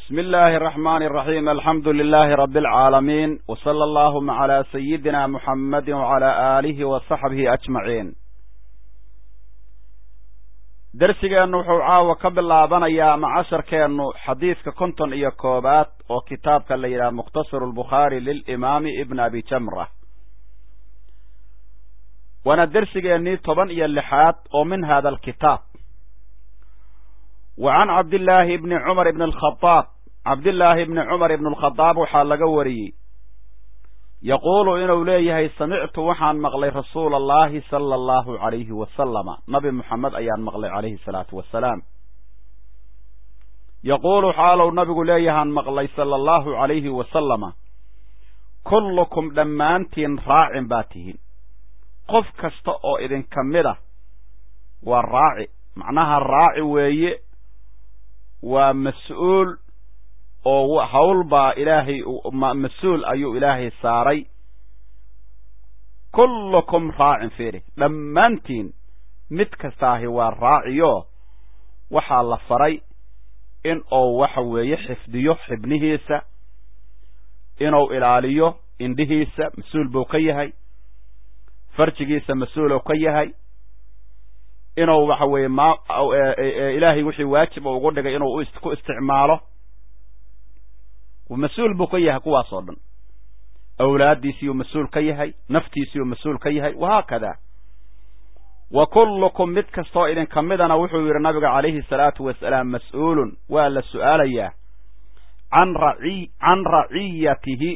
بسم الله الرحمن الرحيم الحمد لله رب العالمين وصلى اللهم على سيدنا محمد وعلى آله وصحبه أجمعين dersigeennu wuxuu caawa ka bilaabanayaa ama casharkeennu xadiidka konton iyo koobaad oo kitaabka la yidhaha mukhtasaru lbukhaari lilimaami ibn abi jamra waana dersigeennii toban iyo lixaad oo min hada alkitaab wa can cabdillaahi ibni cumar ibni alkhadaab cabdillaahi ibni cumar ibni alkhadaab waxaa laga wariyey yaquulu inuu leeyahay samictu waxaan maqlay rasuula allahi sala allahu calayhi wasalama nabi moxamed ayaan maqlay calayhi salaatu wasalaam yaquulu xaalow nabigu leeyahaan maqlay sala allahu calayhi wasalama kullukum dhammaantiin raacin baa tihiin qof kasta oo idinka mid ah waa raaci macnaha raaci weeye waa mas-uul oo hawl baa ilaahay mas-uul ayuu ilaahay saaray kullukum raacin fiiri dhammaantiin mid kastaahi waa raaciyo waxaa la faray in uu waxa weeye xifdiyo xibnihiisa inuu ilaaliyo indhihiisa mas-uul buu ka yahay farjigiisa mas-uuluu ka yahay inuu waxa weeye ma ilaahay wixii waajib ugu dhigay inuu ku isticmaalo mas-uul buu ka yahay kuwaas oo dhan awlaaddiisiiyuu mas-uul ka yahay naftiisiiyuu mas-uul ka yahay wahaakada wa kullukum mid kastoo idinka midana wuxuu yidhi nabiga calayhi salaatu wasalaam mas-uulun waa la su'aalayaa can raci can raciyatihi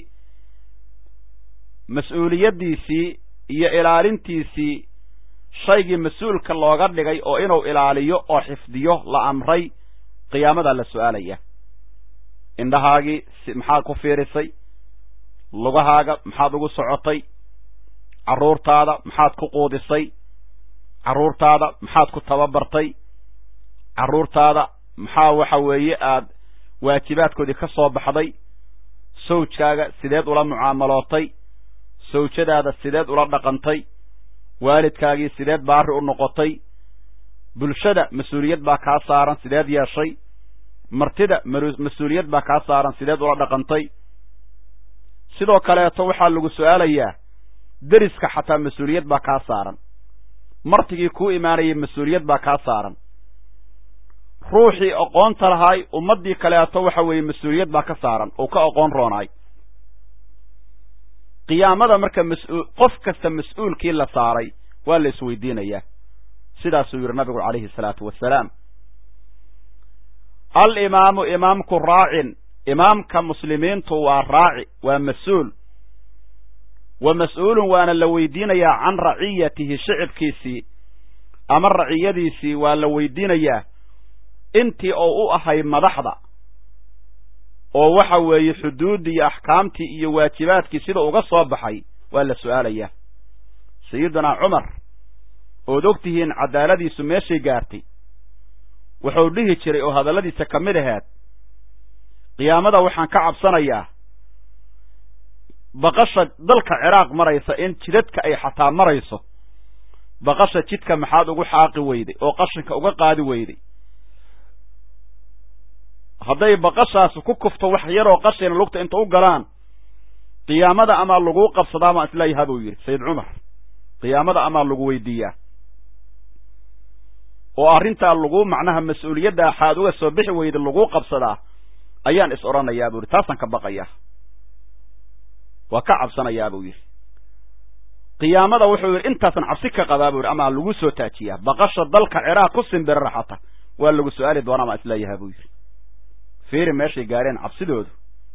mas-uuliyaddiisii iyo ilaalintiisii shaygii mas-uulka looga dhigay oo inuu ilaaliyo oo xifdiyo la amray qiyaamadaa la su'aalaya indhahaagii maxaad ku fiirisay lugahaaga maxaad ugu socotay carruurtaada maxaad ku quudisay carruurtaada maxaad ku tababartay carruurtaada maxaa waxa weeye aad waajibaadkoodii ka soo baxday sawjkaaga sideed ula mucaamalootay sawjadaada sideed ula dhaqantay waalidkaagii sideed baari u noqotay bulshada mas-uuliyad baa kaa saaran sideed yeeshay martida mas-uuliyad baa kaa saaran sideed ula dhaqantay sidoo kaleeto waxaa lagu su-aalayaa deriska xataa mas-uuliyad baa kaa saaran martigii kuu imaanayay mas-uuliyad baa kaa saaran ruuxii aqoonta lahaay ummaddii kaleeto waxa weeye mas-uuliyad baa ka saaran oo ka aqoon roonaay qiyaamada marka mas-uul qof kasta mas-uulkii la saaray waa la isweydiinayaa sidaasuu yidhi nabigu calayhi salaatu wasalaam alimaamu imaamku raacin imaamka muslimiintu waa raaci waa mas-uul wa mas-uulun waana la weydiinayaa can raciyatihi shicibkiisii ama raciyadiisii waa la weydiinayaa intii oo u ahay madaxda oo waxa weeye xuduuddii iyo axkaamtii iyo waajibaadkii sida uga soo baxay waa la su'aalayaa sayidunaa cumar ood og tihiin cadaaladiisu meeshay gaartay wuxuu dhihi jiray oo hadalladiisa ka mid aheed qiyaamada waxaan ka cabsanayaa baqasha dalka ciraaq maraysa in jidadka ay xataa marayso baqasha jidka maxaad ugu xaaqi weyday oo qashinka uga qaadi weyday hadday baqashaasi ku kufto wax yaroo qashina lugta inta u galaan qiyaamada amaa laguu qabsadaa baan isleeyaha buu yidhi sayid cumar qiyaamada amaa lagu weydiiyaa oo arrintaa lagu macnaha mas-uuliyadda axaad uga soo bixi weyda laguu qabsadaa ayaan is odhanayaa buu yidhi taasaan ka baqayaa waa ka cabsanayaa buu yidhi qiyaamada wuxuu yidhi intaasan cabsi ka qabaa buu yidhi amaa lagu soo taajiyaa baqasha dalka ciraaq ku simbirara xata waa lagu su-aali doonaa maa isleeyaha buu yidhi fiiri meeshay gaareen cabsidoodu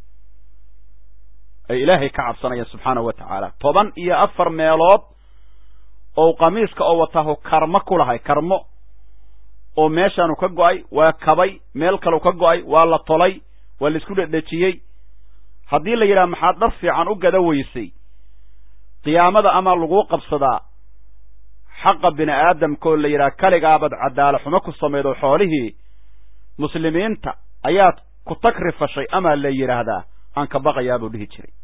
ay ilaahay ka cabsanayaan subxaanahu wa tacaala toban iyo afar meelood oo qamiiska oo wataahu karmo ku lahay karmo oo meeshaanu ka go'ay waa kabay meel kalu ka go'ay waa la tolay waa la isku dhedhejiyey haddii la yidhaha maxaad dhar fiican u gada weysay qiyaamada amaa laguu qabsadaa xaqa bini aadamkaoo la yidhaha kaligaabad cadaala xumo ku samaydo xoolihii muslimiinta ayaad ku takrifashay amaa la yidhaahdaa aan ka baqayaa buu dhihi jiray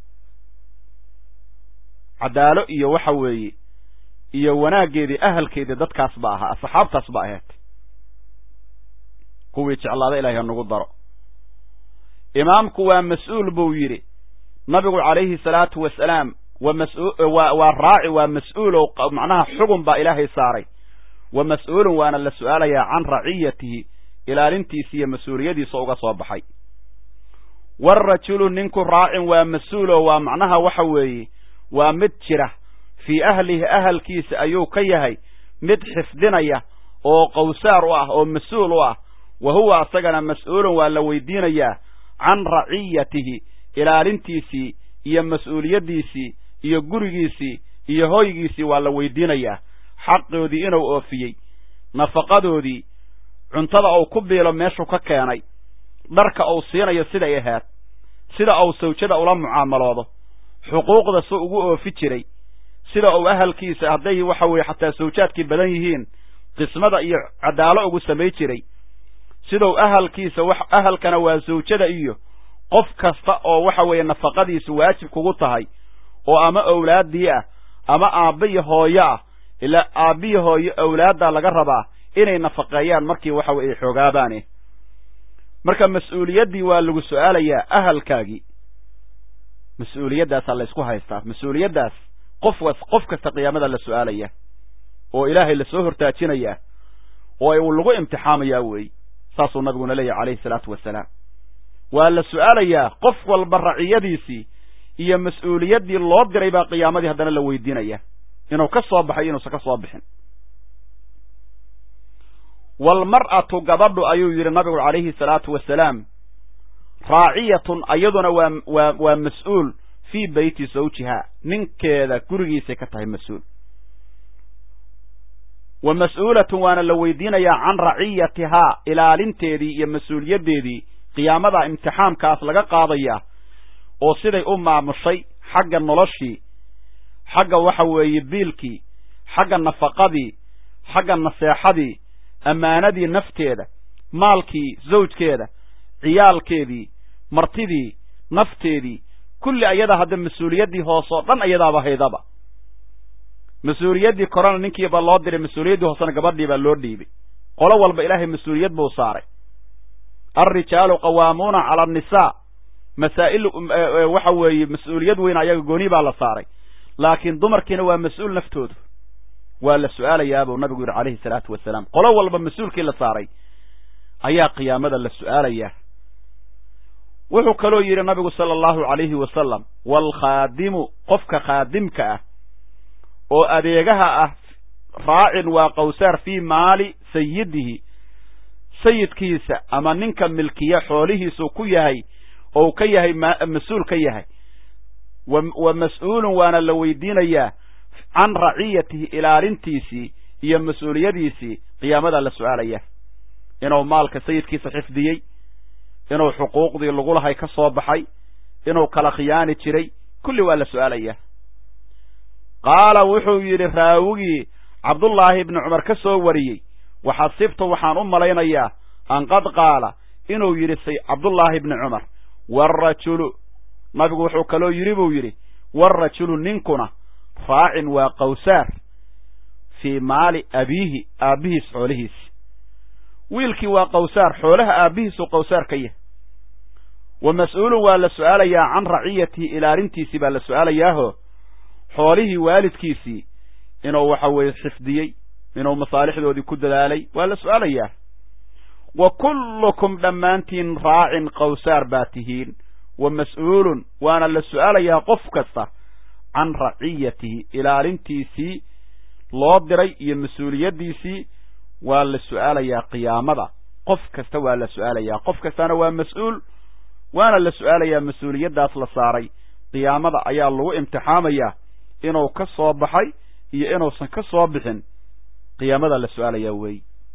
cadaalo iyo waxa weeye iyo wanaaggeedii ahalkeedii dadkaas ba ahaa asxaabtaas ba aheed kuwii jeclaada ilahay ha nagu daro imaamku waa mas-uul buu yidhi nabigu calayhi salaatu wasalaam wa maswaa waa raaci waa mas-uul oo macnaha xugun baa ilaahay saaray wa mas-uulun waana la su-aalayaa can raciyatihi ilaalintiisa iyo mas-uuliyadiisa uga soo baxay warajulu ninku raacin waa mas-uuloo waa macnaha waxa weeye waa mid jira fii ahlihi ahalkiisa ayuu ka yahay mid xifdinaya oo qawsaar u ah oo mas-uul u ah wa huwa asagana mas-uulun waa la weydiinayaa can raciyatihi ilaalintiisii iyo mas-uuliyaddiisii iyo gurigiisii iyo hoygiisii waa la weydiinayaa xaqoodii inuu oofiyey nafaqadoodii cuntada uu ku biilo meeshuu ka keenay dharka uu siinayo siday ahaad sida uu sawjada ula mucaamaloodo xuquuqda su ugu oofi jiray sida uu ahalkiisa hadday waxa weeye xataa sawjaadkii badan yihiin qismada iyo cadaalo ugu samay jiray sidau ahalkiisa wax ahalkana waa sawjada iyo qof kasta oo waxa weeye nafaqadiisu waajib kugu tahay oo ama owlaaddii ah ama aabba iyo hooyo ah ilaa aabbiyi hooyo owlaaddaa laga rabaa inay nafaqeeyaan markii waxa weye ay xoogaabaane marka mas-uuliyaddii waa lagu su-aalayaa ahalkaagii mas-uuliyadaasaa la ysku haystaa mas-uuliyaddaas qof qof kasta qiyaamada la su-aalaya oo ilaahay lasoo hortaajinayaa oo uu lagu imtixaamayaa weey saasuu nabiguna leeyahy calayhi salaatu wasalaam waa la su-aalayaa qof walba raciyadiisii iyo mas-uuliyaddii loo diray baa qiyaamadii haddana la weydiinaya inuu ka soo baxay inuusan ka soo bixin walmar'atu gabadhu ayuu yidhi nabigu calayhi salaatu wasalaam raaciyatun ayaduna waa waa waa mas-uul fii beyti zawjiha ninkeeda gurigiisay ka tahay mas-uul wa mas-uulatun waana la weydiinayaa can raciyatihaa ilaalinteedii iyo mas-uuliyaddeedii qiyaamada imtixaamkaas laga qaadayaa oo siday u maamushay xagga noloshii xagga waxa weeye biilkii xagga nafaqadii xagga naseexadii ammaanadii nafteeda maalkii zawjkeeda ciyaalkeedii martidii nafteedii kulli ayada hadda mas-uuliyaddii hoose oo dhan ayadaaba haydaba mas-uuliyaddii korena ninkiiba loo diray mas-uuliyaddii hoosena gabadhii baa loo dhiibay qolo walba ilaahay mas-uuliyad buu saaray alrijaalu qawaamuuna cala annisaa masaa'il waxa weeye mas-uuliyad weyn ayaga gooni baa la saaray laakiin dumarkiina waa mas-uul naftoodu waa la su-aalayaa buu nabigu yidhi calayhi salaatu wasalaam qolo walba mas-uulkii la saaray ayaa qiyaamada la su-aalayaa wuxuu kaloo yidhi nabigu sala allahu calayhi wasalam waalkhaadimu qofka khaadimka ah oo adeegaha ah raacin waa qawsaar fii maali sayidihi sayidkiisa ama ninka milkiya xoolihiisuu ku yahay ou ka yahay mas-uul ka yahay wa mas-uulun waana la weydiinayaa can raciyatihi ilaalintiisii iyo mas-uuliyadiisii qiyaamadaa la su-aalaya inuu maalka sayidkiisa xifdiyey inuu xuquuqdii lagu lahay ka soo baxay inuu kala khiyaani jiray kulli waa la su-aalaya qaala wuxuu yidhi raawigii cabdullaahi ibni cumar ka soo wariyey waxasibtu waxaan u malaynayaa an qad qaala inuu yidhi cabdullaahi ibni cumar waarajulu nabigu wuxuu kaloo yidhi buu yidhi waarajulu ninkuna raacin waa qawsaar fii maali abiihi aabbihiis xoolihiisi wiilkii waa qawsaar xoolaha aabbihiisuu qawsaar ka yahay wa mas-uulun waa la su-aalayaa can raciyatihi ilaalintiisii baa la su-aalayaaho xoolihii waalidkiisii inuu waxa weeye xifdiyey inuu masaalixdoodii ku dadaalay waa la su-aalayaa wa kullukum dhammaantiin raacin qawsaar baa tihiin wa mas-uulun waana la su-aalayaa qof kasta can raciyatihi ilaalintiisii loo diray iyo mas-uuliyaddiisii waa la su-aalayaa qiyaamada qof kasta waa la su-aalayaa qof kastana waa mas-uul waana la su-aalayaa mas-uuliyaddaas la saaray qiyaamada ayaa lagu imtixaamayaa inuu ka soo baxay iyo inuusan ka soo bixin qiyaamada la su-aalayaa weey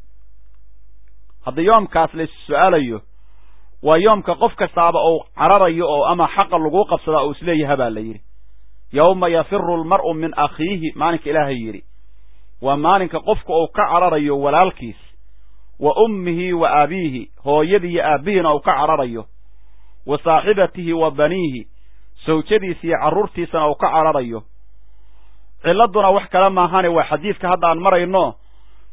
haddii yoomkaas la is-su-aalayo waa yoomka qof kastaaba uu cararayo oo ama xaqa laguu qabsadaa uu isleeyaha baa la yidhi yowma yafiru almar'u min akhiihi maalinka ilaahay yidhi waa maalinka qofka uu ka cararayo walaalkiis wa ummihi wa abiihi hooyadii iyo aabbihiina uu ka cararayo wa saaxibatihi wa baniihi sawjadiisa iyo carruurtiisana uu ka cararayo cilladduna wax kale maahane waa xadiidka hadda aan marayno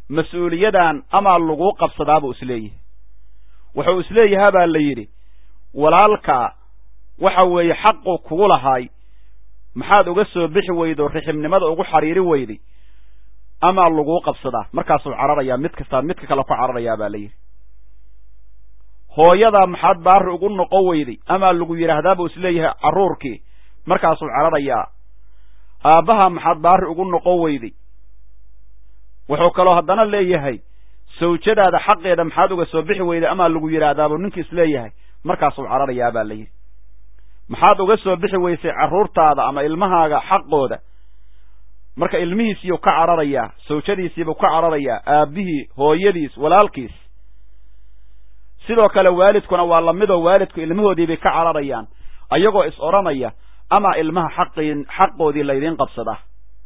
mas-uuliyadan amaa laguu qabsadaa buu isleeyahay wuxuu isleeyahaa baa la yidhi walaalkaa waxa weeye xaqu kugu lahaay maxaad uga soo bixi weydo rixibnimada ugu xariiri weyday amaa laguu qabsadaa markaasuu cararayaa mid kastaa midka kale ku cararayaa baa la yidhi hooyadaa maxaad baari ugu noqon weyday amaa lagu yidhaahdaa buu isleeyahay carruurkii markaasuu cararayaa aabbaha maxaad baari ugu noqon weyday wuxuu kaloo haddana leeyahay sawjadaada xaqeeda maxaad uga soo bixi weyday amaa lagu yidhaahdaabuu ninkii isleeyahay markaasuu cararayaa baa la yidhi maxaad uga soo bixi weysay carruurtaada ama ilmahaaga xaqooda marka ilmihiisiiyuu ka cararayaa sawjadiisiibuu ka cararayaa aabbihii hooyadiis walaalkiis sidoo kale waalidkuna waa lamidoo waalidku ilmahoodiibay ka cararayaan ayagoo is odhanaya amaa ilmaha xaqii xaqoodii laydiin qabsadaa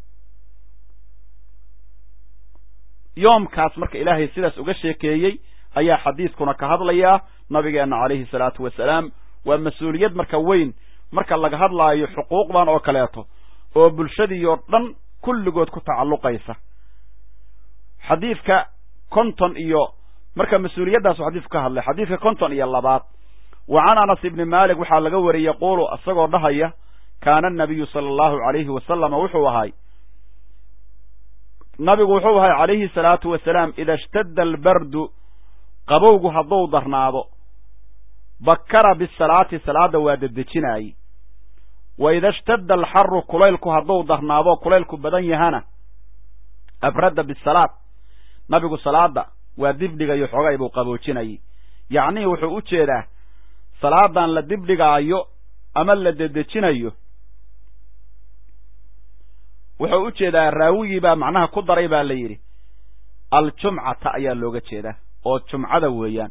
yoomkaas marka ilaahay sidaas uga sheekeeyey ayaa xadiidkuna ka hadlayaa nabigeenna calayhi salaatu wasalaam waa mas-uuliyad marka weyn marka laga hadlaayo xuquuqdan oo kaleeto oo bulshadiioo dhan kulligood ku tacalluqaysa xadiidka konton iyo marka mas-uuliyaddaasuu xadiidku ka hadlay xadiidka konton iyo labaad wa can anas ibni maalik waxaa laga wariyey yaquulu isagoo dhahaya kaana anabiyu sala allahu calayhi wasalama wuxuu ahay nabigu wuxuu ahay calayhi salaatu wasalaam ida ishtadda albardu qabowgu hadduu darnaado bakara bisalaati salaadda waa dedejinaayey wa ida ishtadda alxaru kulaylku hadduu darnaado kulaylku badan yahana abradda bisalaad nabigu salaadda waa dibdhigayo xogay buu qaboojinayay yacnii wuxuu u jeedaa salaadan la dibdhigaayo ama la dedejinayo wuxuu u jeedaa raawigii baa macnaha ku daray baa la yidhi aljumcata ayaa looga jeedaa oo jumcada weeyaan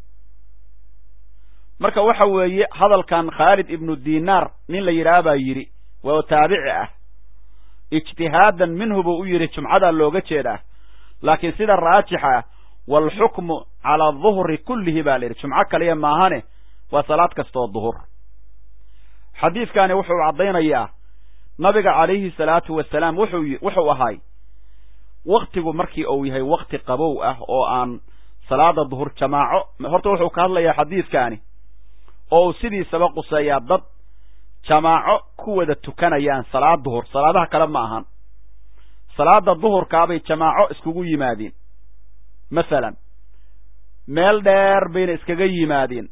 marka waxa weeye hadalkan khaalid ibnu dinaar nin la yidhaha baa yidhi waa taabici ah ijtihaadan minhu buu u yidhi jumcadaa looga jeedaa laakiin sida raajixa ah waalxukmu calaa duhri kullihi baa la yidhi jumco kaliya maahane waa salaad kastaoo duhur xadiidkani wuxuu caddaynayaa nabiga calayhi salaatu wasalaam wuxuu wuxuu ahay waktigu markii uu yahay wakti qabow ah oo aan salaada duhur jamaaco horta wuxuu ka hadlayaa xadiidkaani oo uu sidiisaba quseeyaa dad jamaaco ku wada tukanayaan salaad duhur salaadaha kale ma ahan salaada duhurkaabay jamaaco iskugu yimaadeen masalan meel dheer bayna iskaga yimaadeen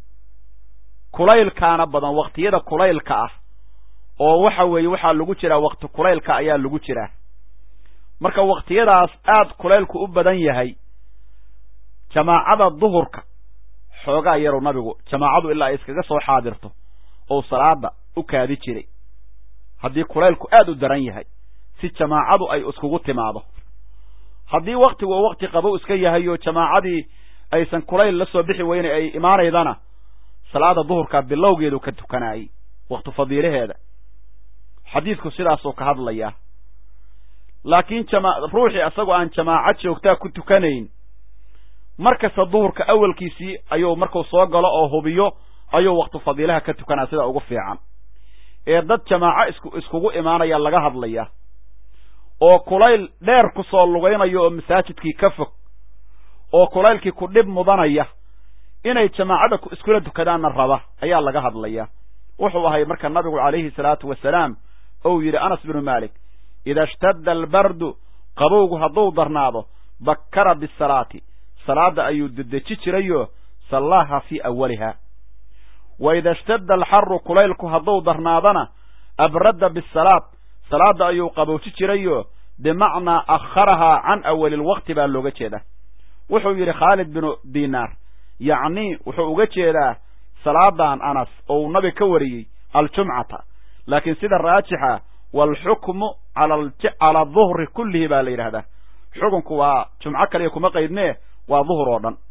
kulaylkaana badan waktiyada kulaylka ah oo waxa weeye waxaa lagu jiraa wakti kulaylka ayaa lagu jiraa marka waktiyadaas aad kulaylku u badan yahay jamaacada duhurka xoogaa yarow nabigu jamaacadu ilaa ay iskaga soo xaadirto ou salaada u kaadi jiray haddii kulaylku aad u daran yahay si jamaacadu ay iskugu timaado haddii waktigu uu wakti qabow iska yahay oo jamaacadii aysan kulayl la soo bixi weyne ay imaanaydana salaada duhurka bilowgeedu ka tukanaayey wakti fadiilaheeda xadiidku sidaasuu ka hadlayaa laakiin jama ruuxii isagoo aan jamaaco joogtaa ku tukanayn mar kasta duhurka awalkiisii ayuu markuu soo galo oo hubiyo ayuu waktu fadiilaha ka tukanaa sida ugu fiican ee dad jamaaco isku iskugu imaanaya laga hadlaya oo kulayl dheer ku soo lugaynayo oo masaajidkii ka fog oo kulaylkii ku dhib mudanaya inay jamaacada iskula tukadaanna raba ayaa laga hadlaya wuxuu ahay marka nabigu calayhi salaatu wasalaam ou yidhi anas binu maalik ida ishtadda albardu qabowgu hadduu darnaado bakkara bisalaati salaadda ayuu dedeji jirayoo sallaaha fii awaliha wa ida ishtadda alxaru kulaylku hadduu darnaadana abradda bisalaad salaadda ayuu qabowji jirayoo bimacnaa akharahaa can awali lwaqti baa looga jeeda wuxuu yidhi khaalid binu dinaar yacnii wuxuu uga jeedaa salaadan anas oo uu nabi ka wariyey aljumcata laakiin sida raajixa waalxukmu cala duhri kullihi baa la yidhahdaa xukunku waa jumco kaliya kuma qaydnee waa duhur oo dhan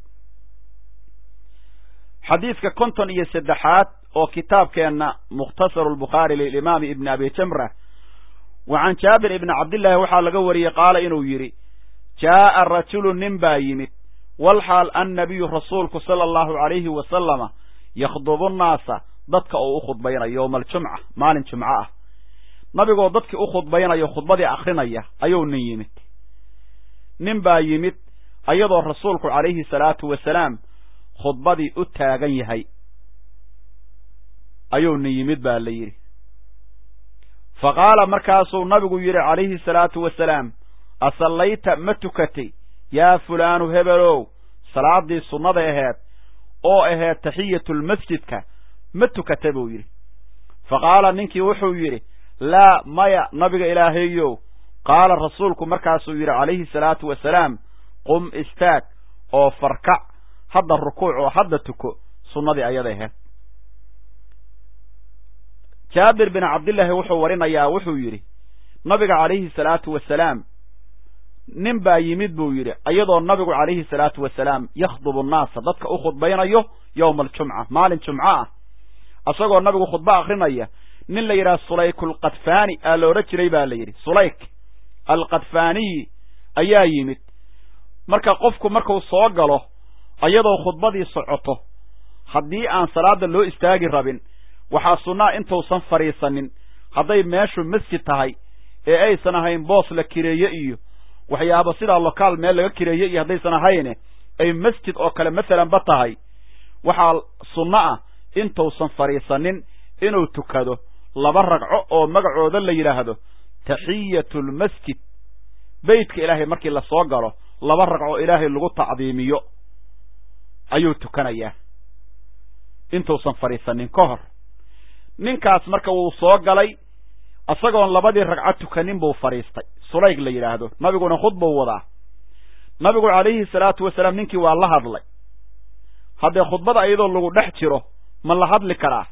xadiidka konton iyo saddexaad oo kitaabkeenna mukhtasaru lbukhaari lilimaami ibni abi jamra wa can jaabir ibni cabdillaahi waxaa laga wariyey qaala inuu yidhi jaa'a rajulu nin baa yimid walxaal annabiyu rasuulku sala allahu calayhi wasalama yakhdubu nnaasa dadka oo u khudbaynayo yowma aljumca maalin jumco ah nabigoo dadkii u khudbaynayo khudbadii akrinaya ayuu nin yimid nin baa yimid ayadoo rasuulku calayhi salaatu wasalaam khudbadii u taagan yahay ayuu nin yimid baa la yidhi fa qaala markaasuu nabigu yidhi calayhi salaatu wasalaam asallayta ma tukatay yaa fulaanu hebelow salaaddii sunnada aheed oo aheed taxiyatulmasjidka ma tukata buu yidhi fa qaala ninkii wuxuu yidhi laa maya nabiga ilaahayow qaala rasuulku markaasuu yidhi calayhi salaatu wasalaam qum istaag oo farkac hadda rukuuc oo hadda tuko sunnadii ayada aheed jaabir bin cabdillaahi wuxuu warinayaa wuxuu yidhi nabiga calayhi salaatu wasalaam nin baa yimid buu yidhi iyadoo nabigu calayhi salaatu wasalaam yakhdubu nnaasa dadka u khudbaynayo yowma aljumca maalin jumco ah isagoo nabigu khudbo akrinaya nin la yidhaha sulayk alkadfaani aa la odhan jiray baa la yidhi sulayk alkadfaaniyi ayaa yimid marka qofku markuu soo galo iyadoo khudbadii socoto haddii aan salaada loo istaagi rabin waxaa sunnaa intuusan fadhiisanin hadday meeshu masjid tahay ee aysan ahayn boos la kireeye iyo waxyaaba sidaa lokaal meel laga kireeye iyo haddaysan ahayne ay masjid oo kale masalanba tahay waxaa sunno ah intuusan fadhiisanin inuu tukado laba ragco oo magacooda la yidhaahdo taxiyatu lmasjid beytka ilaahay markii la soo galo laba ragco ilaahay lagu tacdiimiyo ayuu tukanayaa intuusan fadhiisanin ka hor ninkaas marka wuu soo galay isagoon labadii ragco tukanin buu fadhiistay sulayg la yidhaahdo nabiguna khudbuu wadaa nabigu calayhi salaatu wasalaam ninkii waa la hadlay haddee khudbada iyadoo lagu dhex jiro ma la hadli karaa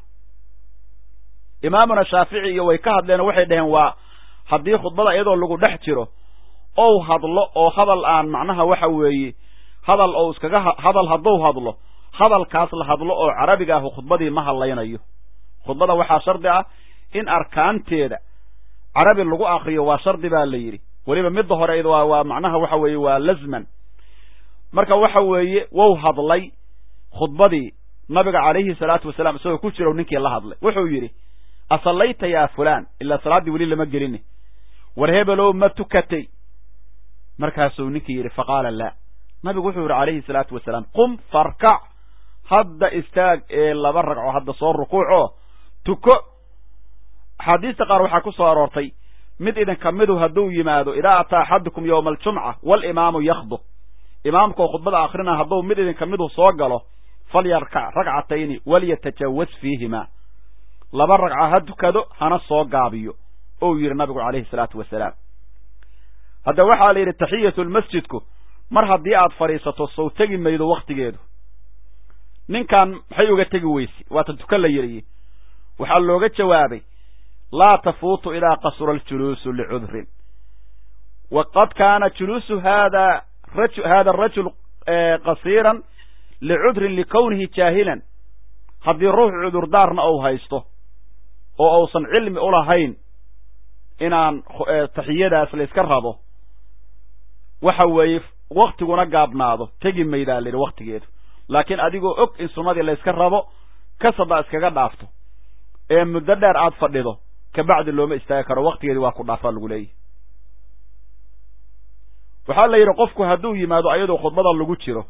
imaamuna shaafici iyo way ka hadleen oo waxay dhaheen waa haddii khudbada iyadoo lagu dhex jiro ou hadlo oo hadal aan macnaha waxa weeye hadal ou iskaga hadal hadduu hadlo hadalkaas la hadlo oo carabiga ahu khudbadii ma hadlaynayo khudbada waxaa shardi ah in arkaanteeda carabi lagu akriyo waa shardi baa la yidhi weliba midda hore waa macnaha waxa weeye waa lazman marka waxa weeye wou hadlay khudbadii nabiga calayhi salaatu wasalaam isagoo ku jiro ninkii la hadlay wuxuu yidhi asallayta yaa fulaan ilaa salaaddii weli lama gelini war hebelow ma tukatay markaasuu ninkii yidhi faqaala laa nabigu wuxuu yidhi calayhi salaatu wasalaam qum farkac hadda istaag ee laba ragco hadda soo rukuucoo tuko axaadiista qaar waxaa ku soo aroortay mid idinka midu hadduu yimaado idaa ataa axadukum yowma aljumca walimaamu yakhdub imaamkaoo khudbada akhrina hadduu mid idinka midu soo galo falyarkac ragcatayni walyatajawaz fiihima laba ragca ha tukado hana soo gaabiyo ou yidhi nabigu calayhi salaatu wasalaam hadda waxaa la yidhi taxiyatu lmasjidku mar haddii aad fadhiisato sow tegi maydo wakhtigeedu ninkan maxay uga tegi weyse waatan tukan la yidhi waxaa looga jawaabay laa tafuutu idaa qasura aljuluusu licudrin waqad kaana juluusu hada hada arajul qasiiran licudrin likownihi jaahilan haddii ruux cudurdaarna ou haysto oo uusan cilmi ulahayn inaan taxiyadaas layska rabo waxa weeye waktiguna gaabnaado tegi maydaa la yidhi waktigeedu laakiin adigoo og in sunnadii layska rabo kasada iskaga dhaafto ee muddo dheer aad fadhido kabacdi looma istaagi karo waktigeedii waa ku dhaafaa lagu leeyahy waxaa la yidhi qofku hadduu yimaado ayadoo khudbada lagu jiro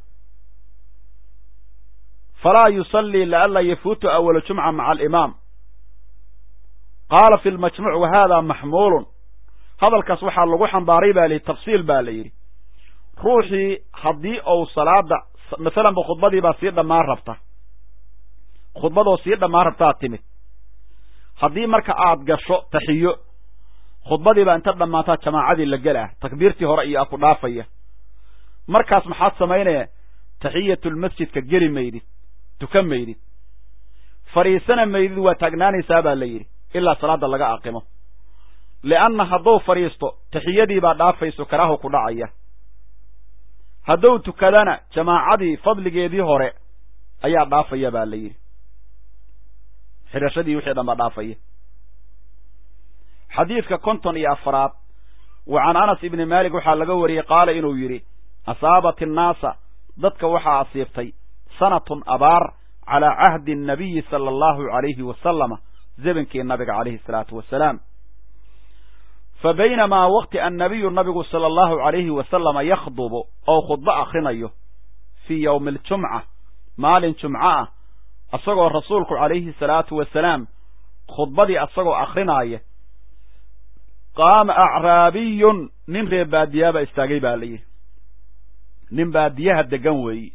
falaa yusallii lianla yafuutu awala jumca maca alimaam qaala fi lmajmuuc wa hada maxmuulun hadalkaas waxaa lagu xambaaray ba lihi tafsiil ba la yidhi ruuxii haddii ou salaada masalanba khudbadii baa sii dhammaan rabta khudbadoo sii dhammaan rabtaad timid haddii marka aad gasho taxiyo khudbadii baa inta dhammaataa jamaacadii la gelah takbiirtii hore iyo a ku dhaafaya markaas maxaad samaynaya taxiyatulmasjidka geli maydid tukan maydid fadhiisana maydid waa taagnaanaysaa baa la yidhi ilaa salaada laga aqimo lianna hadduu fadhiisto taxiyadii baa dhaafayso karaahu ku dhacaya hadduu tukadana jamaacadii fadligeedii hore ayaa dhaafaya baa la yidhi xidhashadii wixii dhan baa dhaafaya xadiidka konton iyo afaraad wa can anas ibni maalik waxaa laga wariyey qaala inuu yidhi asaabat innaasa dadka waxaa asiibtay sanatun abaar calaa cahdi annabiyi sala allahu calayhi wasalama zebankii nabiga calayhi salaatu wasalaam fa baynamaa waqti annabiyu nabigu sala allahu calayhi wasalama yakhdubu oo khudbo akhrinayo fii yowmi aljumca maalin jumco ah isagoo rasuulku calayhi salaatu wasalaam khudbadii asagoo akrinaaya qaama acraabiyun nin reer baadiyaaba istaagay baa la yidhi nin baadiyaha degan weeyi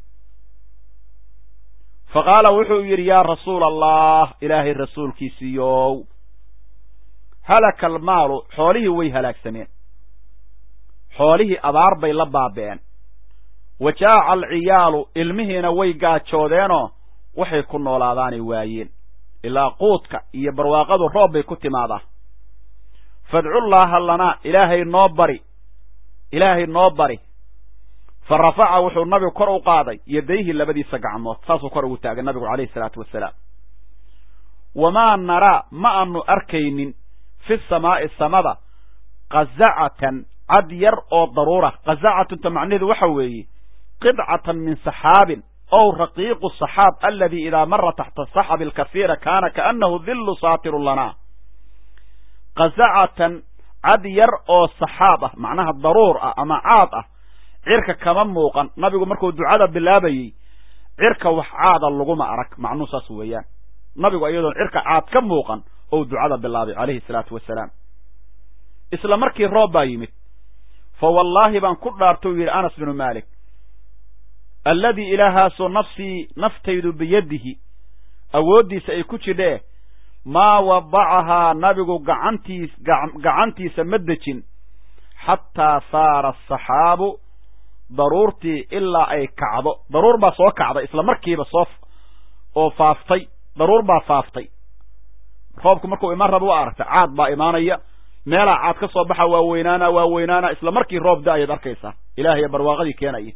fa qaala wuxuu yidhi yaa rasuula allah ilaahay rasuulkiisiiyow halaka almaalu xoolihii way halaagsameen xoolihii abaar bay la baaba'een wa jaaca alciyaalu ilmihiina way gaajoodeenoo waxay ku noolaadaanay waayeen ilaa quudka iyo barwaaqadu roob bay ku timaadaa fadcullaaha lanaa ilaahay noo bari ilaahay noo bari fa rafaca wuxuu nabigu kor u qaaday yadayhi labadiisa gacmood saasuu kor ugu taagay nabigu calayhi salaatu wasalaam wamaa naraa ma aanu arkaynin fi samaa'i samada qazacatan cad yar oo daruura qazacatunta macnaheedu waxa weeye qidcatan min saxaabin ow raqiiqu saxaab aladi idaa mara taxta saxabi alkasiira kaana kaanahu dillu saatirun lanaa qazacatan cad yar oo saxaab ah macnaha daruur ah ama caad ah cirka kama muuqan nabigu markuu ducada bilaabayey cirka wax caada laguma arag macnuu saas weeyaan nabigu iyadoon cirka caad ka muuqan ou ducada bilaabay calayhi salaatu wasalaam isla markii roob baa yimid fa wallaahi baan ku dhaartou yidhi anas binu maalik alladii ilaahaasoo nafsii naftaydu biyadihi awooddiisa ay ku jidhee maa wadacahaa nabigu gacantiis gacantiisa ma dejin xataa saara asaxaabu daruurtii ilaa ay kacdo daruur baa soo kacday isla markiiba soo oo faaftay daruur baa faaftay roobku markuu imaan raba waa aragta caad baa imaanaya meelaa caad ka soo baxa waa weynaana waa weynaana isla markii roob da-ayaad arkaysaa ilaahay barwaaqadii keenaya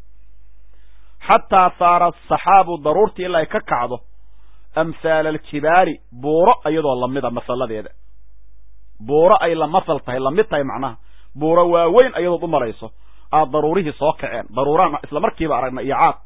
xataa saara asaxaabu daruurtii ilaa ay ka kacdo amhaala aljibaali buuro iyadoo lamida masaladeeda buuro ay la masal tahay lamid tahay macnaha buuro waaweyn ayadood u marayso aad daruurihii soo kaceen daruuraan isla markiiba aragna iyo caad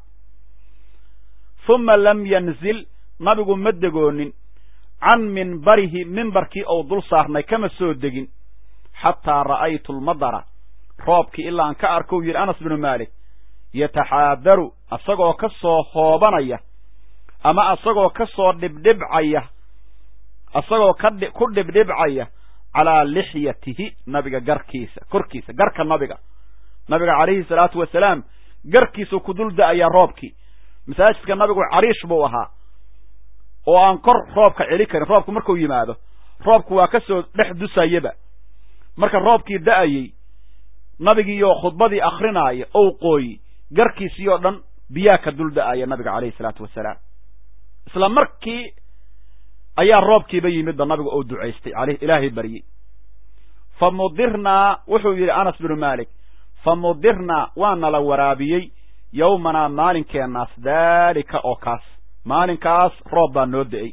uma lam yanzil nabigu ma degoonin can minbarihi mimbarkii ou dul saarnay kama soo degin xataa ra'aytu lmadara roobkii ilaa aan ka arkou yidhi anas binu maalik yataxaadaru asagoo ka soo hoobanaya ama asagoo ka soo dhibdhibcaya asagoo ka ku dhibdhibcaya calaa lixyatihi nabiga garkiisa korkiisa garka nabiga nabiga calayhi salaatu wasalaam garkiisuu ku dul da-ayaa roobkii masaajidka nabigu cariish buu ahaa oo aan kor roobka celi karin roobku markuu yimaado roobku waa ka soo dhex dusayaba marka roobkii da-ayey nabigiiyo khudbadii akrinaaya ou qooyi garkiisii oo dhan biyaa ka dul da-aya nabiga calayhi salaatu wasalaam isla markii ayaa roobkiiba yimidba nabigu ou ducaystay aleh ilaahay baryey fa mudirnaa wuxuu yidhi anas binu maalik fa mudirnaa waa nala waraabiyey yowmanaa maalinkeennaas daalika oo kaas maalinkaas roob baa noo da-ay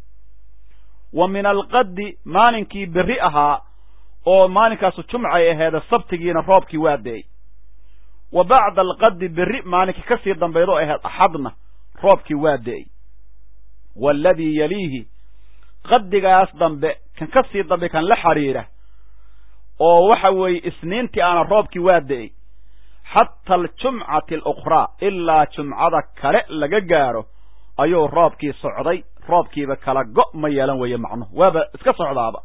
wa min alqaddi maalinkii berri ahaa oo maalinkaasu jumcay aheeda sabtigiina roobkii waa da-ay wa bacda alqaddi berri maalinkii ka sii dambaydoo aheed axadna roobkii waa da-ay waaladii yaliihi qaddigaas dambe kan ka sii dambe kan la xidhiira oo waxa weeye isniintii aana roobkii waa da-ay xata aljumcati alukhraa ilaa jumcada kale laga gaaro ayuu roobkii socday roobkiiba kala go' ma yeelan weeye macnuhu waaba iska socdaaba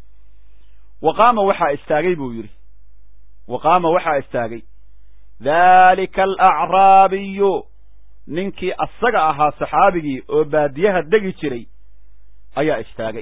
wa qaama waxaa istaagay buu yidhi wa qaama waxaa istaagay daalika alacraabiyu ninkii asaga ahaa saxaabigii oo baadiyaha degi jiray ayaa istaagay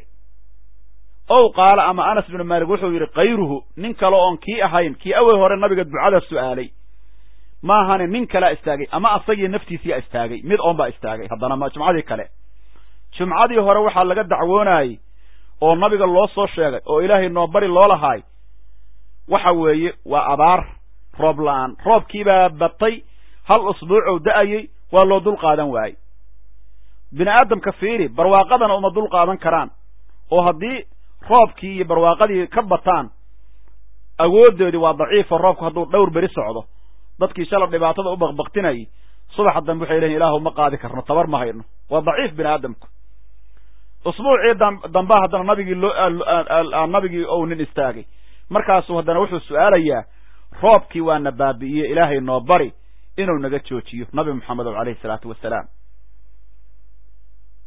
ow qaala ama anas binu maalik wuxuu yidhi kayruhu nin kale oon kii ahayn kii awel hore nabiga ducada su'aalay maahane nin kalea istaagay ama asagii naftiisiyaa istaagay mid oon baa istaagay haddana ma jumcadii kale jumcadii hore waxaa laga dacwoonayey oo nabiga loo soo sheegay oo ilaahay noo bari loo lahaay waxa weeye waa abaar roob la-aan roobkiibaa batay hal usbuucow da-ayey waa loo dul qaadan waayey bini aadamka fiiri barwaaqadana uma dul qaadan karaan oo haddii roobkii iyo barwaaqadii ka bataan awooddoodii waa daciifo roobku hadduu dhowr beri socdo dadkii shala dhibaatada u baqbaqtinayay subaxa dambe waxay leeyiin ilaahu ma qaadi karno tabar ma hayno waa daciif bini aadamku usbuucii dambaa haddana nabigii loo nabigii ou nin istaagay markaasuu haddana wuxuu su-aalayaa roobkii waana baabi'iye ilaahay noo bari inuu naga joojiyo nabi moxamed o alayhi salaatu wasalaam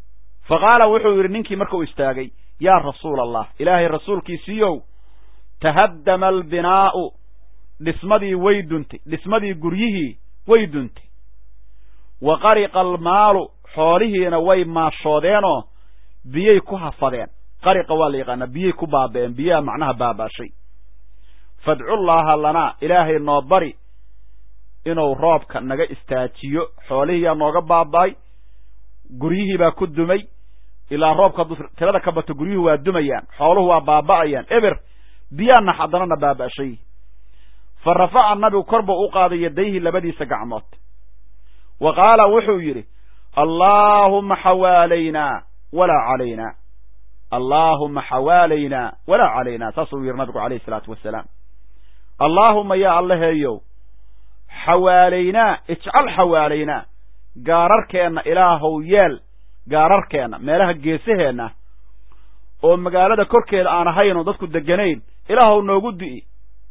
fa qaala wuxuu yidhi ninkii markuu istaagay yaa rasuula allah ilaahay rasuulkiisiiyow tahaddama albinaa'u dhismadii way duntay dhismadii guryihii way duntay wa qariqa almaalu xoolihiina way maashoodeenoo biyay ku hafadeen qariqa waa la yaqaanaa biyay ku baaba'een biyaha macnaha baabaashay fadcullaaha lanaa ilaahay noo bari inuu roobka naga istaajiyo xoolihiiyaa nooga baaba'ay guryihii baa ku dumay ilaa roobka tirada ka bato guryuhu waa dumayaan xooluhu waa baaba'ayaan eber biyaana haddanana baaba'shay fa rafaca nabigu kor buu u qaaday yadayhi labadiisa gacmood wa qaala wuxuu yidhi allaahumma xawaalaynaa walaa calaynaa allaahumma xawaalaynaa walaa calaynaa saasuu yidhi nabigu calayhi isalaatu wasalaam allaahumma yaa allaheeyow xawaalaynaa ijcal xawaalaynaa gaararkeenna ilaahow yeel gaararkeenna meelaha geesaheenna oo magaalada korkeeda aan ahaynoo dadku deganayn ilaahow noogu di'i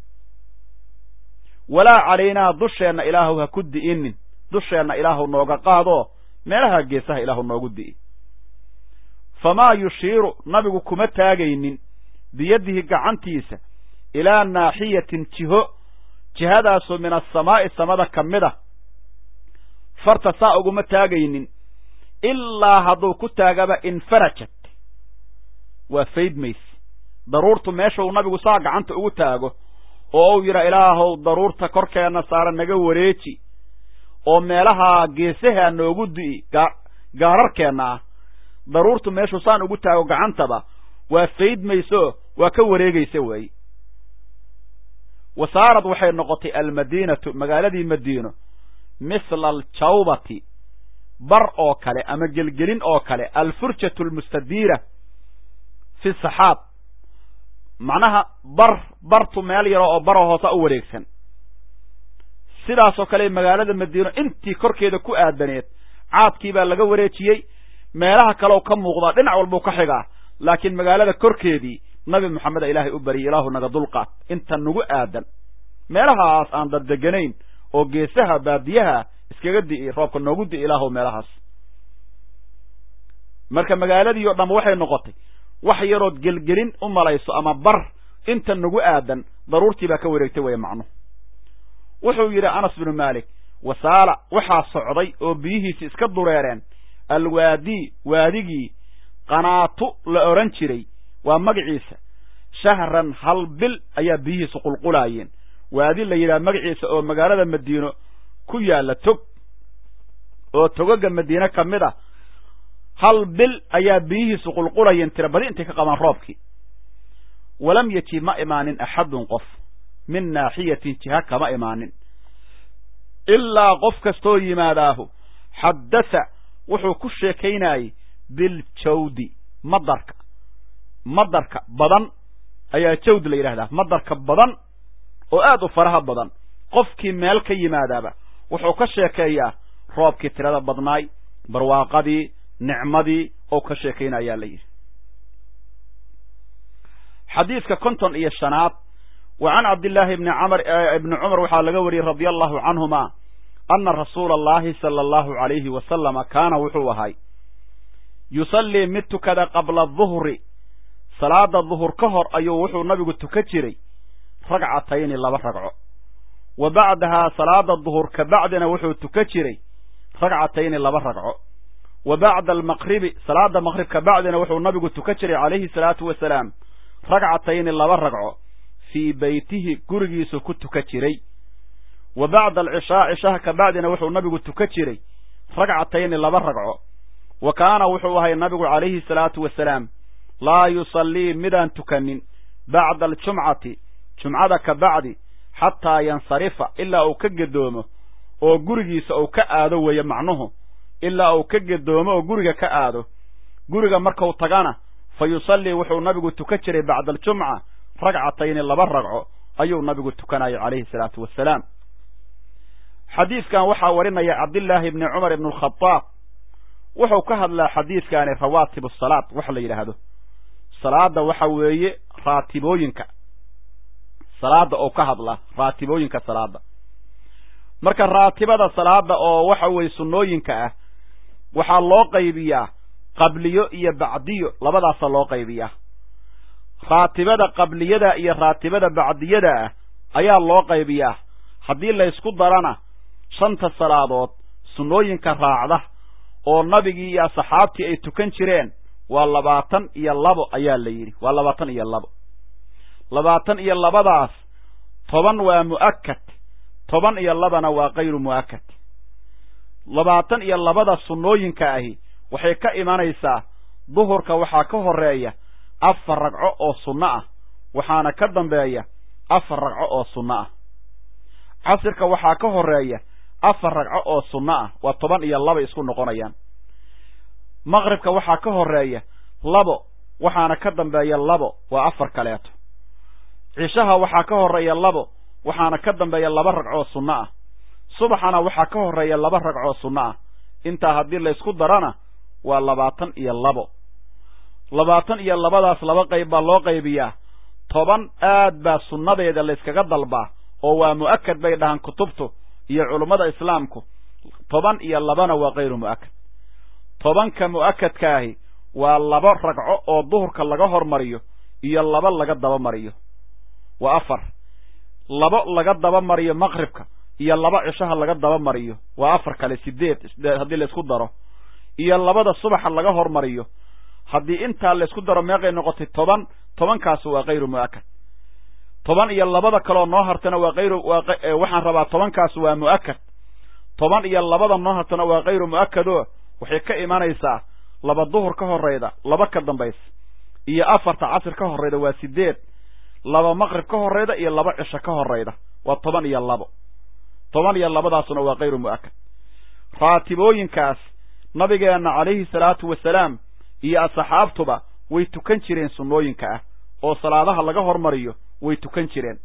walaa calaynaa dusheenna ilaahow ha ku di'inin dusheenna ilaahow nooga qaadoo meelaha geesaha ilaahow noogu di'i famaa yushiiru nabigu kuma taagaynin biyadihi gacantiisa ilaa naaxiyatin jiho jihadaasoo min asamaa'i samada ka mid a farta saa uguma taagaynin ilaa hadduu ku taagaba infarajat waa faydmayse daruurtu meeshuu nabigu saa gacanta ugu taago oo uu yidha ilaahow daruurta korkeenna saara naga wareeji oo meelaha geesaha noogu di'i gaararkeenna ah daruurtu meeshuu saan ugu taago gacantaba waa faydmayso waa ka wareegaysa weeye wa saarad waxay noqotay almadiinatu magaaladii madiino mithla aljawbati bar oo kale ama gelgelin oo kale alfurjatu almustadiira fi saxaab macnaha bar bartu meel yaro oo baroo hoosa u wareegsan sidaasoo kale magaalada madiino intii korkeeda ku aadaneed caadkii baa laga wareejiyey meelaha kaleoo ka muuqdaa dhinac walbuu ka xigaa laakiin magaalada korkeedii nabi moxameda ilaahay u bariyay ilaahu naga dulqaad inta nagu aadan meelahaas aan daddeganayn oo geesaha baadiyaha iskaga di'i roobka noogu di'i ilaahu meelahaas marka magaaladii o dhanba waxay noqotay wax yarood gelgelin u malayso ama bar inta nagu aadan daruurtii baa ka wareegtay weeye macnuhu wuxuu yidhi anas binu maalik wasaala waxaa socday oo biyihiisi iska dureereen alwaadii waadigii qanaatu la odhan jiray waa magaciisa shahran hal bil ayaa biyihiisu qulqulaayeen waadi la yidhaha magaciisa oo magaalada madiino ku yaalla tog oo togaga madiine ka mid a hal bil ayaa biyihiisu qulqulayeen tira badi intay ka qabaan roobkii walam yaji ma imaanin axadun qof min naaxiyatin jiha kama imaanin ilaa qof kastoo yimaadaahu xaddatha wuxuu ku sheekaynayey biljawdi madarka madarka badan ayaa jawd la yidhahdaa madarka badan oo aad u faraha badan qofkii meel ka yimaadaaba wuxuu ka sheekeeyaa roobkii tirada badnaay barwaaqadii nicmadii oo ka sheekaynayaa la yidhi xadiidka konton iyo shanaad wa can cabdillaahi ibni camr ibni cumar waxaa laga wariyey radia allahu canhuma ana rasuula allahi sala allahu calayhi wasalama kaana wuxuu ahay yusallii mid tukada qabla duhri salaada duhur ka hor ayuu wuxuu nabigu tukan jiray ragcatayni laba ragco wa bacdahaa salaada duhur ka bacdina wuxuu tukan jiray ragcatayni laba ragco wa bacda almaqribi salaada maqrib ka bacdina wuxuu nabigu tukan jiray calayhi salaatu wasalaam ragcatayni laba ragco fii beytihi gurigiisu ku tukan jiray wa bacda alcishaa cishaha ka bacdina wuxuu nabigu tukan jiray ragcatayni laba ragco wa kaana wuxuu ahay nabigu calayhi salaatu wasalaam laa yusallii midaan tukanin bacda aljumcati jumcada ka bacdi xataa yansarifa ilaa uu ka gedoomo oo gurigiisa uu ka aado weeye macnuhu ilaa uu ka gedoomo oo guriga ka aado guriga markuu tagana fa yusallii wuxuu nabigu tukan jiray bacda aljumca ragcatayni laba ragco ayuu nabigu tukanayay calayhi salaatu wasalaam xadiidkan waxaa warinaya cabdillaahi ibni cumar ibn alkhadaab wuxuu ka hadlaa xadiidkaani rawaatib asalaad wax la yidhaahdo salaada waxa weeye raatibooyinka salaada oo ka hadla raatibooyinka salaada marka raatibada salaada oo waxa weeye sunnooyinka ah waxaa loo qaybiyaa qabliyo iyo bacdiyo labadaasa loo qaybiyaa raatibada qabliyada iyo raatibada bacdiyada ah ayaa loo qaybiyaa haddii laysku darana shanta salaadood sunnooyinka raacda oo nabigii iyo asxaabtii ay tukan jireen waa labaatan iyo labo ayaa la yidhi waa labaatan iyo labo labaatan iyo labadaas toban waa mu'akad toban iyo labana waa kayru mu'akad labaatan iyo labada sunnooyinka ahi waxay ka imanaysaa duhurka waxaa ka horeeya afar ragco oo sunno ah waxaana ka dambeeya afar ragco oo sunno ah casirka waxaa ka horeeya afar ragco oo sunno ah waa toban iyo laba isku noqonayaan maqribka waxaa ka horeeya labo waxaana ka dambeeya labo waa afar kaleeto cishaha waxaa ka horeeya labo waxaana ka dambeeya laba ragcoo sunno ah subaxana waxaa ka horeeya laba ragcoo sunno ah intaa haddii laysku darana waa labaatan iyo labo labaatan iyo labadaas laba qayb baa loo qaybiyaa toban aad baa sunnadeeda layskaga dalbaa oo waa mu'akad bay dhahaan kutubtu iyo culummada islaamku toban iyo labana waa kayru mu'akad tobanka mu'akadkaahi waa laba ragco oo duhurka laga hormariyo iyo laba laga dabamariyo waa afar labo laga dabamariyo maqribka iyo laba cishaha laga dabamariyo waa afar kale sideed haddii laysku daro iyo labada subaxa laga hormariyo haddii intaa laysku daro meeqay noqotay toban tobankaasu waa kayru mu'akad toban iyo labada kaloo noo hartana waa kayru waxaan rabaa tobankaas waa mu'akad toban iyo labada noo hartana waa kayru mu'akado waxay ka imanaysaa laba duhur ka horrayda laba ka dambaysa iyo afarta casir ka horrayda waa sideed laba maqrib ka horrayda iyo laba cisho ka horrayda waa toban iyo labo toban iyo labadaasuna waa kayru mu'akad raatibooyinkaas nabigeenna calayhi salaatu wasalaam iyo asxaabtuba way tukan jireen sunnooyinka ah oo salaadaha laga hormariyo way tukan jireen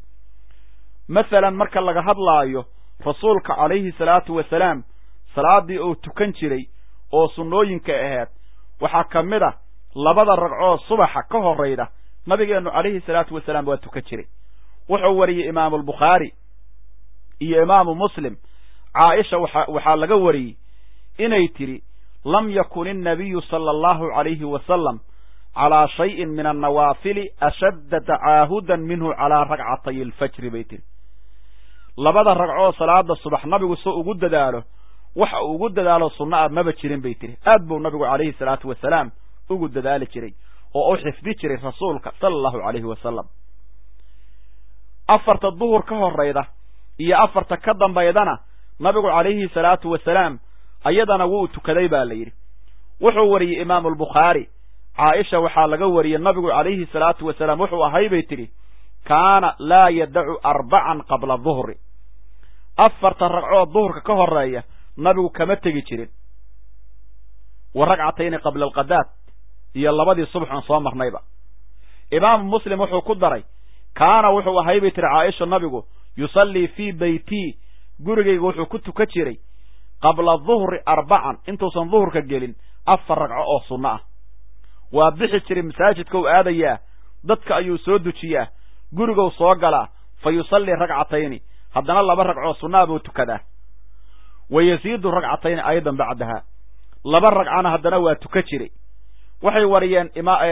masalan marka laga hadlaayo rasuulka calayhi salaatu wasalaam salaaddii uu tukan jiray oo sunnooyinka ahayd waxaa ka mid a labada ragcoo subaxa ka horrayda nabigeennu calayhi salaatu wasalaam waa tukan jiray wuxuu wariyey imaamulbukhaari iyo imaamu muslim caaisha waxa waxaa laga wariyey inay tidhi lam yakun innabiyu sala allahu calayhi wasalam calaa shayin min annawaafili ashadda tacaahudan minhu calaa ragcatay alfajri bay tihi labada ragcoo salaada subax nabigu soo ugu dadaalo waxa uu ugu dadaalo sunno ah maba jirin bay tihi aad buu nabigu calayhi salaatu wasalaam ugu dadaali jiray oo u xifdi jiray rasuulka sala allahu calayhi wasalam afarta duhur ka horrayda iyo afarta ka dambaydana nabigu calayhi salaatu wasalaam ayadana wuu tukaday baa la yidhi wuxuu wariyey imaamu albukhaari caaisha waxaa laga wariyey nabigu calayhi salaatu wasalaam wuxuu ahay bay tidhi kaana laa yadacu arbacan qabla duhri afarta ragcoo duhurka ka horreeya nabigu kama tegi jirin wa ragcatayni qabla alqadaad iyo labadii subxoon soo marnayba imaamu muslim wuxuu ku daray kaana wuxuu ahay bay tihi caaisha nabigu yusallii fii beytii gurigayga wuxuu ku tukan jiray qabla duhri arbacan intuusan duhurka gelin afar ragco oo sunno ah waa bixi jiray masaajidka u aadayaa dadka ayuu soo dujiyaa gurigow soo galaa fa yusallii ragcatayni haddana laba ragcoo sunnaa buu tukadaa wa yasiidu ragcatayni aydan bacdaha laba ragcana haddana waa tuka jiray waxay wariyeen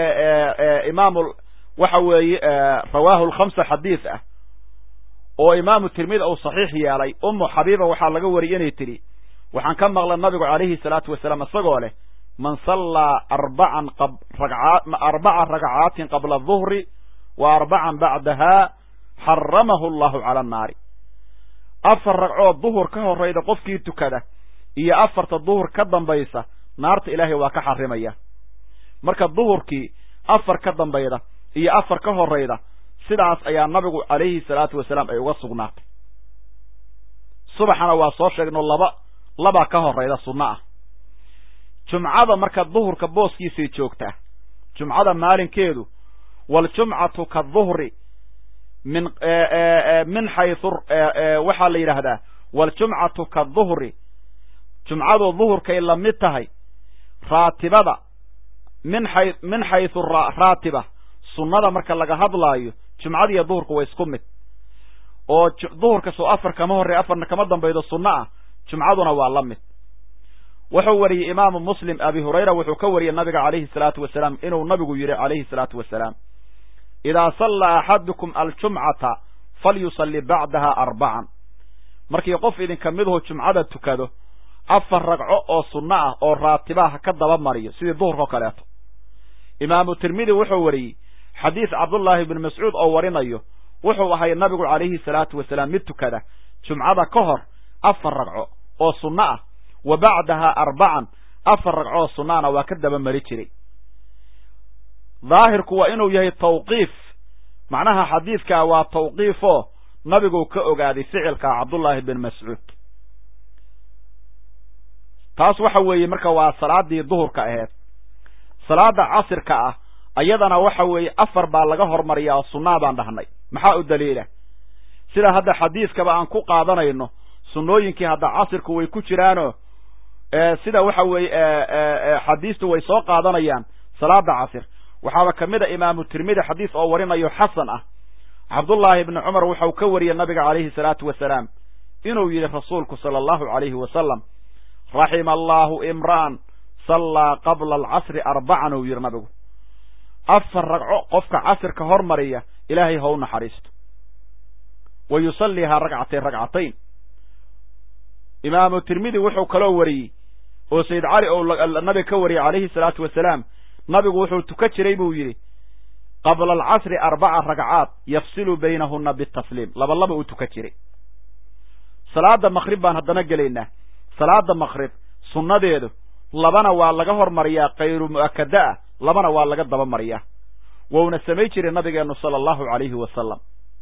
imaamu waxa weeye rawaahu lkhamsa xadiis ah oo imaamu tirmidi uu saxiix yeelay ummu xabiiba waxaa laga wariyey inay tidhi waxaan ka maqlay nabigu calayhi salaatu wasalaam isagoo leh man sallaa arbacan arbaca ragcaatin qabla duhri wa arbacan bacdaha xaramahu allahu cala annaari afar ragcoo duhur ka horrayda qofkii tukada iyo afarta duhur ka dambaysa naarta ilaahay waa ka xarimaya marka duhurkii afar ka dambayda iyo afar ka horrayda sidaas ayaa nabigu calayhi salaatu wasalaam ay uga sugnaatay subaxana waa soo sheegno laba labaa ka horrayda sunno ah jumcada marka duhurka booskiisay joogtaa jumcada maalinkeedu waljumcatu ka duhri min min xaysu waxaa la yidhaahdaa waljumcatu ka duhri jumcadu duhurkay la mid tahay raatibada min xay min xaysu raatiba sunnada marka laga hadlaayo jumcada iyo duhurka waa isku mid oo duhurka soo afar kama horrey afarna kama dambaydo sunno ah jumcaduna waa la mid wuxuu wariyey imaamu muslim abi hurayra wuxuu ka wariyey nabiga calayhi salaatu wasalaam inuu nabigu yidhi calayhi salaatu wasalaam idaa sallaa axadukum aljumcata falyusalli bacdaha arbacan markii qof idinka miduhu jumcada tukado afar ragco oo sunno ah oo raatibaha ka daba mariyo sidii duhurka o kaleeto imaamu tirmidi wuxuu wariyey xadiis cabdullaahi bni mascuud oo warinayo wuxuu ahay nabigu calayhi salaatu wasalaam mid tukada jumcada ka hor afar ragco oo sunno ah wa bacdaha arbacan afar ragco oo sunnaana waa ka daba mari jiray daahirku waa inuu yahay tawqiif macnaha xadiidkaa waa tawqiifoo nabiguu ka ogaaday ficilka cabdullaahi bin mascuud taas waxa weeye marka waa salaaddii duhurka aheed salaada casirka ah ayadana waxa weeye afar baa laga hormariyaa oo sunnaa baan dhahnay maxaa u daliila sida hadda xadiiskaba aan ku qaadanayno sunnooyinkii hadda casirku way ku jiraanoo sida waxa weeye xadiistu way soo qaadanayaan salaada casir waxaaba ka mid a imaamu tirmidi xadiis oo warinayo xasan ah cabdullaahi ibni cumar wuxuu ka wariyey nabiga calayhi salaatu wasalaam inuu yidhi rasuulku sala allahu calayhi wasalam raxima allaahu imra'an sallaa qabla alcasri arbacan uu yidhi nabigu afar ragco qofka casirka hormariya ilaahay ha u naxariisto wa yusalliihaa ragcatayn ragcatayn imaamu tirmidi wuxuu kaloo wariyey oo sayid cali ou nabiga ka wariyey calayhi salaatu wasalaam nabigu wuxuu tuka jiray buu yidhi qabla alcasri arbaca ragcaad yafsilu baynahuna bitasliim laba laba uu tuka jiray salaada makrib baan haddana gelaynaa salaada makrib sunnadeedu labana waa laga hormariyaa kayru mu'akada ah labana waa laga daba mariyaa wouna samay jiray nabigeennu sala allahu calayhi wasalam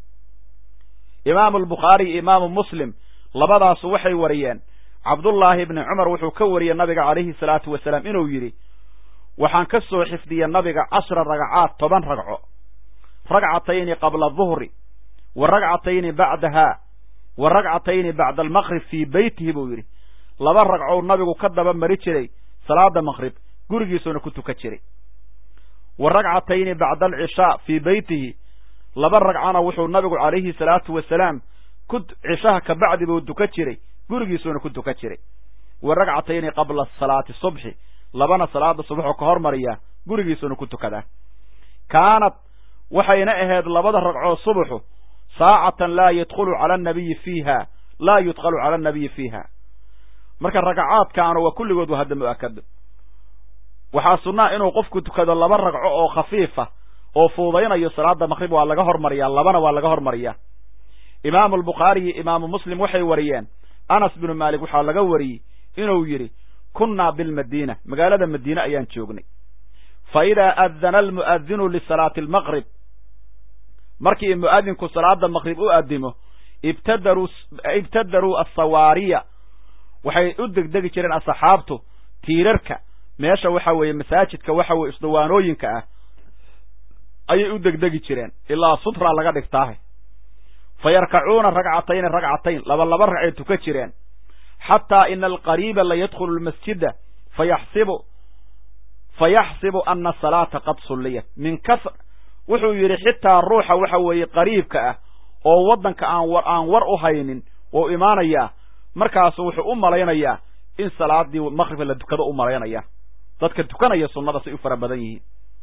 imaamu albukhaari iyo imaamu muslim labadaasu waxay wariyeen cabdullaahi ibni cumar wuxuu ka wariyey nabiga calayhi salaatu wasalaam inuu yidhi waxaan ka soo xifdiyey nabiga cashra ragcaad toban ragco ragcatayni qabla duhri wa ragcatayni bacdaha wa ragcatayni bacda almaqrib fii beytihi buu yidhi laba ragcou nabigu ka daba mari jiray salaada maqrib gurigiisuuna ku tukan jiray wa ragcatayni bacda alcishaa fii beytihi laba ragcana wuxuu nabigu calayhi salaatu wasalaam ku cishaha kabacdi buu tukan jiray gurigiisuuna ku tukan jiray wa ragcatayni qabla salaati subxi labana salaada subaxoo ka hormariyaa gurigiisuuna ku tukadaa kaanad waxayna ahayd labada ragcoo subaxu saacatan laa yadkhulu cala annabiyi fiiha laa yudkhalu cala annabiyi fiiha marka ragacaadkaanu waa kulligood waa hadda mu'akado waxaa sunnaa inuu qofku tukado laba ragco oo khafiifa oo fuudaynayo salaada maqrib waa laga hormariyaa labana waa laga hormariyaa imaamu albukhaari iyo imaamu muslim waxay wariyeen anas binu maalik waxaa laga wariyey inuu yidhi kunnaa bilmadiina magaalada madiine ayaan joognay fa idaa adana almu'adinu lisalaati almaqrib markii mu'adinku salaada maqrib u addimo ibtadaruu ibtadaruu assawaariya waxay u degdegi jireen asxaabtu tiirarka meesha waxa weeye masaajidka waxa weye isdawaanooyinka ah ayay u degdegi jireen ilaa sutra laga dhigtaahe fa yarkacuuna ragcatayni ragcatayn laba laba ragcay tuka jireen xataa ina alqariiba la yadkhulu lmasjida fayaxsibu fayaxsibu ana asalaata qad sulliyat min ka wuxuu yidhi xitaa ruuxa waxa weeye qariibka ah oo waddanka aan war aan war u haynin wou imaanayaa markaasu wuxuu u malaynayaa in salaadii maqribka la tukado u malaynaya dadka tukanaya sunnada say u fara badan yihiin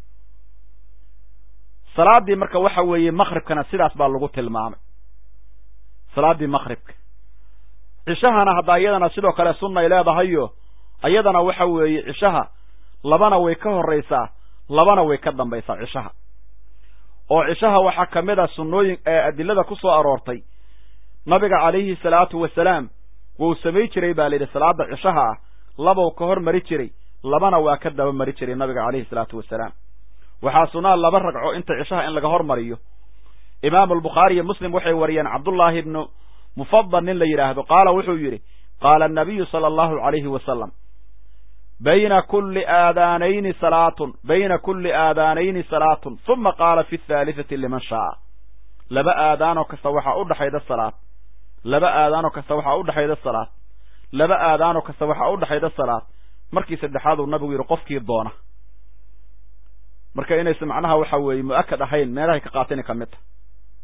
salaaddii marka waxa weeye maqribkana sidaas baa lagu tilmaamay salaaddii maqribka cishahana hadda iyadana sidoo kale sunnay leedahayo iyadana waxa weeye cishaha labana way ka horraysaa labana way ka dambaysaa cishaha oo cishaha waxaa ka mid a sunnooyin adilada ku soo aroortay nabiga calayhi salaatu wasalaam wuu samay jiray baa layidhi salaada cishaha ah labow ka hor mari jiray labana waa ka daba mari jiray nabiga calayhi salaatu wasalaam waxaa sunnaa laba ragco inta cishaha in laga hormariyo imaamu albukhaari iyo muslim waxay wariyeen cabdullaahi ibnu mufadal nin la yidhaahdo qaala wuxuu yidhi qaala annabiyu sala allahu calayhi wasalam bayna kulli aadaanayni salaatun bayna kulli aadaanayni salaatun uma qaala fi athaalithati liman shaaa laba aadaanoo kasta waxaa u dhexayda salaad laba aadaanoo kasta waxaa u dhexayda salaad laba aadaanoo kasta waxaa u dhexayda salaad markii saddexaad uu nabigu yidhi qofkii doona marka inaysa macnaha waxa weeye mu'akad ahayn meelahay ka qaatani ka mid ta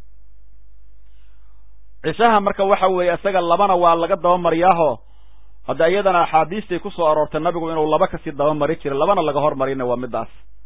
cishaha marka waxa weeye isaga labana waa laga dabamariyaaho hadda iyadana axaadiistay ku soo aroortay nabigu inuu laba kasii daba mari jiray labana laga hormarina waa midaas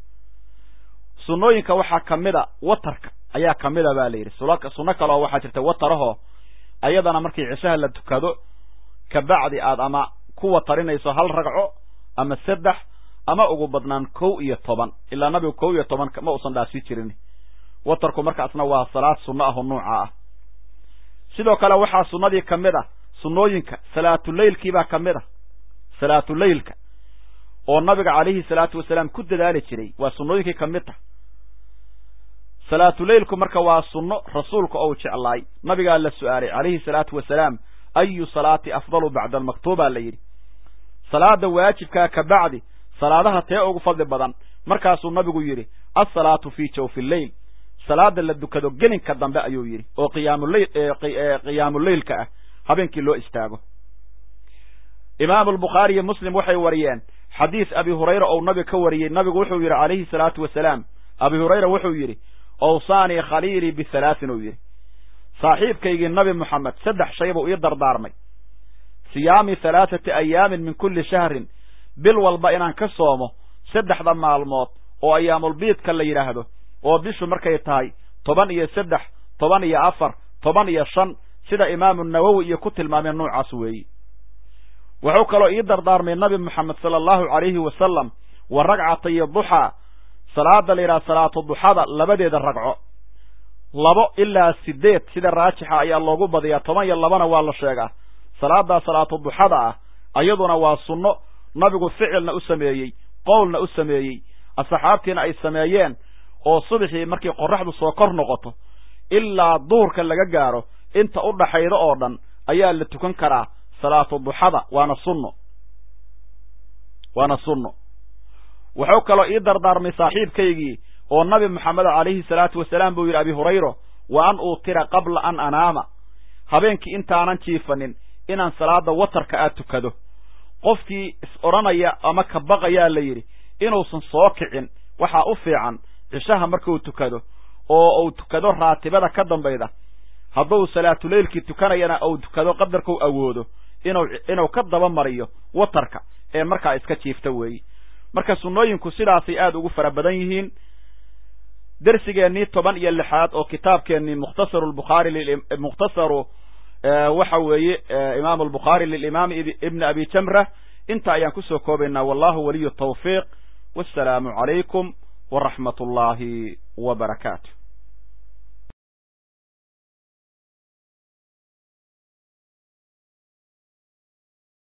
sunnooyinka waxaa ka mid a watarka ayaa ka mid a ba la yidhi sunno kale oo waxaa jirta watarahoo ayadana markii cishaha la tukado kabacdi aad ama ku watarinayso hal ragco ama saddex ama ugu badnaan kow iyo toban ilaa nabigu kow iyo toban ma uusan dhaafsi jirin watarku markaasna waa salaad sunno ah oo nuuca ah sidoo kale waxaa sunnadii ka mid ah sunnooyinka salaatuleylkiibaa ka mid ah salaatuleylka oo nabiga calayhi salaatu wasalaam ku dadaali jiray waa sunnooyinkii ka mid tah salaatuleylku marka waa sunno rasuulka ou jeclaay nabigaa la su'aalay calayhi salaatu wasalaam ayu salaati afdalu bacda almaktuuba la yidhi salaada waajibkaa ka bacdi salaadaha tee ugu fadli badan markaasuu nabigu yidhi alsalaatu fii jawfi lleyl salaada la dukado gelinka dambe ayuu yidhi oo qiyaamuleyl qiyaamuleylka ah habeenkii loo istaago imaamu albukhaari iyo muslim waxay wariyeen xadiis abi hurayra ou nabiga ka wariyey nabigu wuxuu yidhi calayhi salaatu wasalaam abi hurayra wuxuu yidhi awsaanii khaliilii bihalaatin uu yidhi saaxiibkaygii nabi moxamed saddex shay buu ii dardaarmay siyaami halaathati ayaamin min kulli shahrin bil walba inaan ka soomo saddexda maalmood oo ayaamulbiidka la yidhaahdo oo bishu markay tahay toban iyo saddex toban iyo afar toban iyo shan sida imaamu nawowi iyo ku tilmaameen noocaas weeyi wuxuu kaloo ii dardaarmay nabi moxamed sala allahu calayhi wasalam wa ragcatayo duxaa salaada la yidhaha salaatu duxada labadeeda ragco labo ilaa sideed sida raajixa ayaa loogu badiyaa toban iyo labana waa la sheegaa salaadaa salaatu duxada ah ayaduna waa sunno nabigu ficilna u sameeyey qowlna u sameeyey asxaabtiina ay sameeyeen oo subaxii markii qorraxdu soo kor noqoto ilaa duhurka laga gaaro inta u dhaxayda oo dhan ayaa la tukan karaa salaatu duxada waana sunno waana sunno wuxuu kaloo ii dardaarmay saaxiibkaygii oo nabi moxamed calayhi salaatu wasalaam buu yidhi abi hurayro wa an uutira qabla an anaama habeenkii intaanan jiifanin inaan salaada watarka aad tukado qofkii is odhanaya ama ka baqayaa la yidhi inuusan soo kicin waxaa u fiican cishaha markuu tukado oo uu tukado raatibada ka dambayda hadduu salaatuleylkii tukanayana uu tukado qadarkuu awoodo inuu inuu ka daba mariyo watarka ee markaa iska jiifta weeyi marka sunnooyinku sidaasay aada ugu fara badan yihiin dersigeennii toban iyo lixaad oo kitaabkeennii mukhtasaru lbukhaari mukhtasaru waxa weeye imaamu albukhaari lilimaami ibni abi jamra inta ayaan kusoo koobaynaa wallahu waliyu tawfiiq wassalaamu calaykum waraxmat ullaahi wa barakaatu